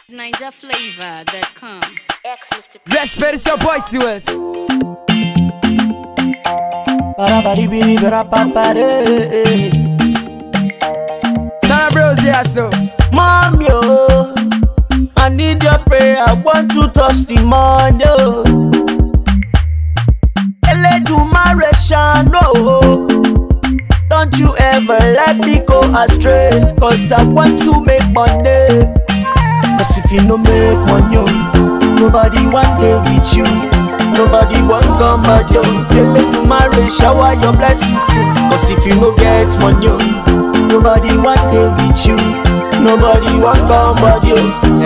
NinjaFlavor.com. Ex Mr. Respect is your boy to us. Parabadibiribirapapare. Sarah Bros, yeah, so. Mom, yo, I need your prayer. I want to touch the money. oh. Eledumare shano. Don't you ever let me go astray. Cause I want to make money. Cause if you no make money, oh, nobody want day with you. Nobody want come but you. Eledumare shower your blessings. oh. Cause if you no get money, oh, nobody want day with you. Nobody want come but you.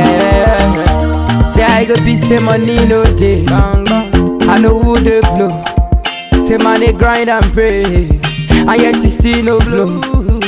Yeah. Say I go be say money no day. I know who they blow. Say man they grind and pray. And yet it still no blow.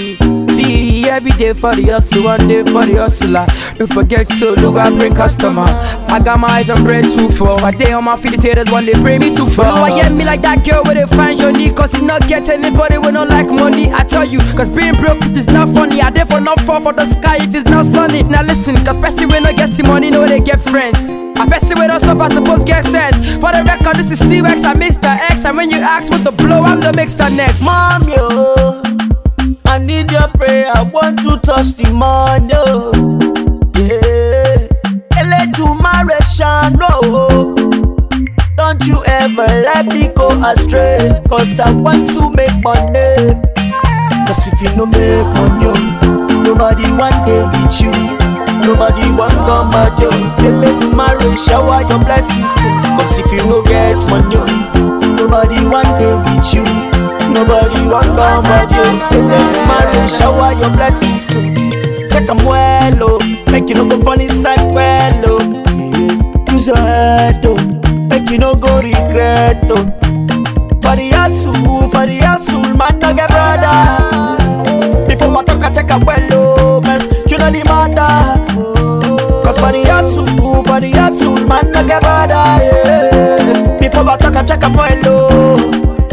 See every day for the hustle, one day for the hustler. Don't forget to look I bring customer. I got my eyes on bread too for. A day on my feet, say there's one they bring me too far. No, I hear me like that girl with a fine journey. Cause it not get anybody with not like money. I tell you, cause being broke it is not funny. I therefore not fall for the sky if it's not sunny. Now listen, cause person when not getting money, know they get friends. I person with us up, I suppose get sense. For the record, this is Steve X, I Mr. X. And when you ask what the blow, I'm the mixer next. Mom, yo, I need your prayer. I want to touch the money. oh. Yeah. Eledumare shano. Don't you ever let me go astray. Cause I want to make money. Cause if you no make money, oh, nobody want day with you. Nobody want come at you. Eledumare shower your blessings. oh. Cause if you no get money, oh, nobody want day with you. Nobody want come at you. Eledumare shower your blessings. oh. Check 'em well, oh. Make you no go funny side well, oh. Yeah. Use your head, oh. Make you no go regret, oh. For the hustle, for the hustle, man, no get brother. Before my talk, I check a well, oh, cause you know the matter. Cause for the hustle, for the hustle, man, no get brother. Yeah. Before my talk, I check a well, oh.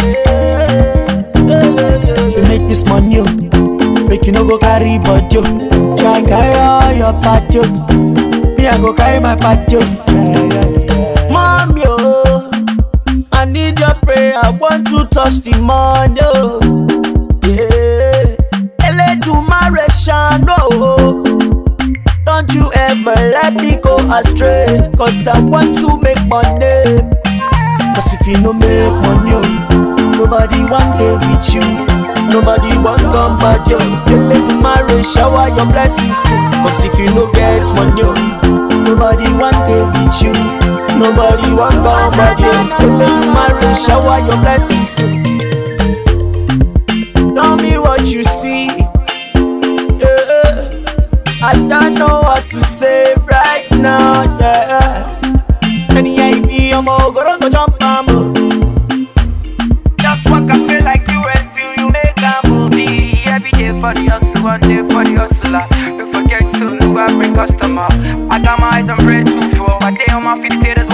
You make this money, oh. make you no go carry body, oh. Try carry all your party, oh. Me, I go carry my party, oh. yeah, yeah, yeah. Mom, yo. I need your prayer. I want to touch the money. Oh. Yeah. Eledumare shano. Don't you ever let me go astray. Cause I want to make money. Cause if you no make money, oh, nobody want day with you. Nobody want come but you. Eledumare shower your blessings. oh. Cause if you no get money, oh, nobody want day with you. Nobody want come but you. Eledumare shower your blessings. oh. Tell me what you see. Yeah. I don't know what to say right now. Yeah. Any idea, I'm all gonna go jump on Just walk and feel like you and still you make a move. See every day for the hustle, one day for the hustler. Don't forget to look I bring customer. I got my eyes on bread too for. A day on my feet, say there's